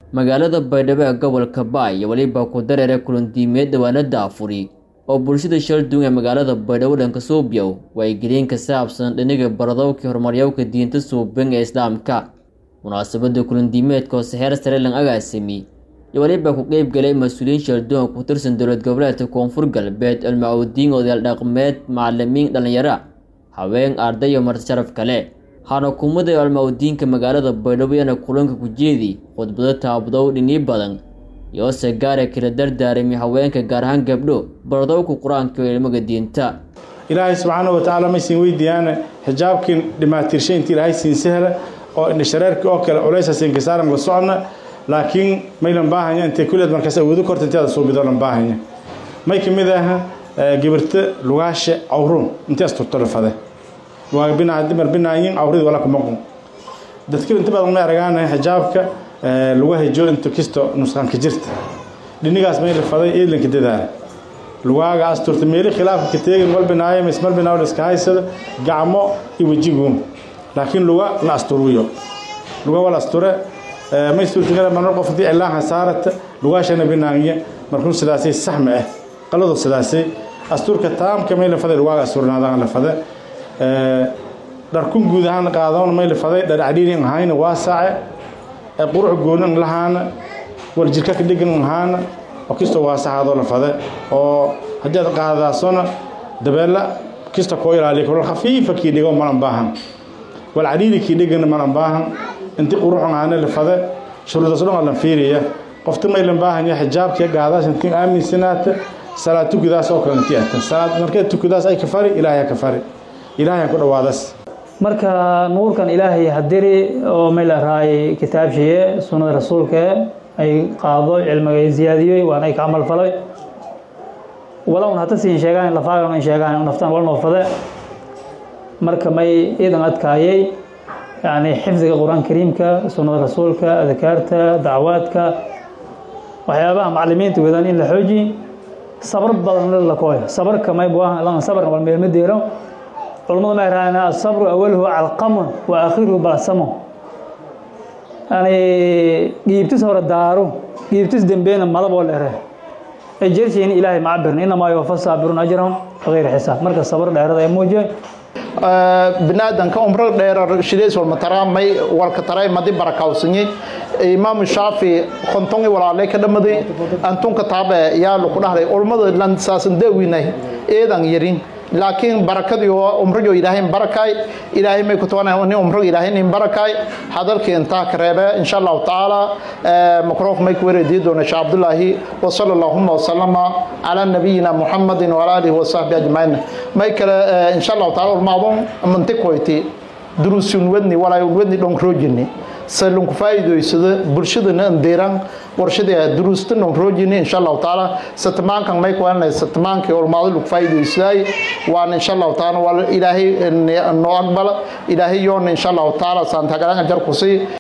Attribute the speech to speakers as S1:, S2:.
S1: magaalada baydhabo ee gobolka baay iyo weliba ku dareere kulandiimeed dhawaanada afuri oo bulshada shalduun ee magaalada baydhabo dhanka suubyow wacyigelin ka saabsan dhiniga baradowkii horumaryowka diinta suuban ee islaamka munaasabada kulandiimeedka hoose heer sare lan agaasimi iyo weliba ku qeyb galay mas-uuliyiin shalduun ku tirsan dowlad goboleedka koonfur galbeed almacawdiin odayaal dhaqmeed macalimiin dhallinyara haween arday iyo marti sharaf kale hana kumada almawdiinka magaalada baydhabo iyana kulanka ku jeedi khudbado taabadow dhinii badan yoose gaare kala dardaarami haweenka gaar ahaan gabdho baradowka qur-aanka iyo ilmaga diinta
S2: ilaahay subxaana wa tacaala maysin weydiiyaane xijaabkii dhimaatirshay intii ilaahay siin sahla oo indhashareerkii oo kale culaysa siinkasaaran la socona laakiin maylan baahanya intay kulleed markaas awoodo korta intaada suubido lan baahanya may ka mid aha gibirta lugaashe cawruun intaas turturafade waa binaa dimar binaayin awrid wala kuma qun dadka inta badan ma aragaanay xijaabka lagu hajo inta kisto nusqanka jirta dhinigaas may lafaday eedlanka dadaala lugaaga asturta meeli khilaafka ka teegin mal binaayo mis mal binaayo iska haysada gacmo iyo wejigu laakiin luga la asturuyo luga wala asture may suurtagala marmar qof haddii cilaaha saarata lugaashana binaanya markuu sidaasay saxma ah qaladu sidaasay asturka taamka may lafaday lugaaga asturnaadaan lafada dharkun guud ahaan qaadoon may lafaday dhar cadhiirin ahayna waa saace qurux goonan lahaana war jirka ka dhigan ahaana oo kistoo waa saxaadoo lafade oo haddii aad qaadadaasona dabeella kista koo ilaaliya kula khafiifa kii dhigo malan baahan wal cadhiiri kii dhigana malan baahan inti qurux ahaana lafade shuruudaas dhan lan fiiriya qofta may lan baahanya xijaabkiya gaadaas intii aaminsanaata salaad tukudaas oo kale intii ata salaad markee tukudaas ay ka fari ilaahay ka fari ilaahay ku dhawaadas
S3: marka nuurkan ilaahay hadiri oo may la raayay kitaabshiye sunnada rasuulka ay qaado cilmiga ay ziyaadiyey waana ay ka camal falay wala un hata siin sheegaan lafaagan ay sheegaan naftaan wal noofade marka may iidan adkaayay yani xifdiga qur-aan kariimka sunnada rasuulka adkaarta dacwaadka waxyaabaha macalimiinta wadaan in la xooji sabar badan la kooyo sabarka may buahan sabarka wal meelma deero culamadu ma yarahdeen asabru awaluhu calqamun wa aakhiruhu balsamo yani giibtis hore daaro giibtis dembeyna madaboo dheere ay jershiin ilaahay macabirna inamaa yuwafa saabiruun ajrahum bigayri xisaab marka sabar dheerada ee muujiya
S4: binaadanka umro dheerar shideys walmataraamay walka taray madi barakawsanyay imaamu shaafi kontongi walaalay ka dhamaday antunka taabe yaa laku dhahday ulmada lansaasan dawinay eedan yarin laakiin barakadii umrigo ilaahay barakay ilaahay may ku tabanayaan nin umrigo ilaahay nin barakay hadalkii intaa ka reebe insha allahu tacaala makroofka may ku wareediyi doona sheekh cabdullaahi wa sala allahuma wasalama calaa nabiyina muxamadin wala alihi wasahbi ajmaciin may kale insha allahu taala ulmaadon mantikoyti duruusun wadni walaa wadni dhonkrojini salunku faa'iidaysada bulshadana andeeran warshada duruusta dhonkrojini insha allahu taala satmaankan may ku aanay satmaankii ulmaado lagu faa'iidaysaday waan insha allahu taala wal ilaahay noo aqbala ilaahay yoona insha allahu taala saantagalan ajar ku sii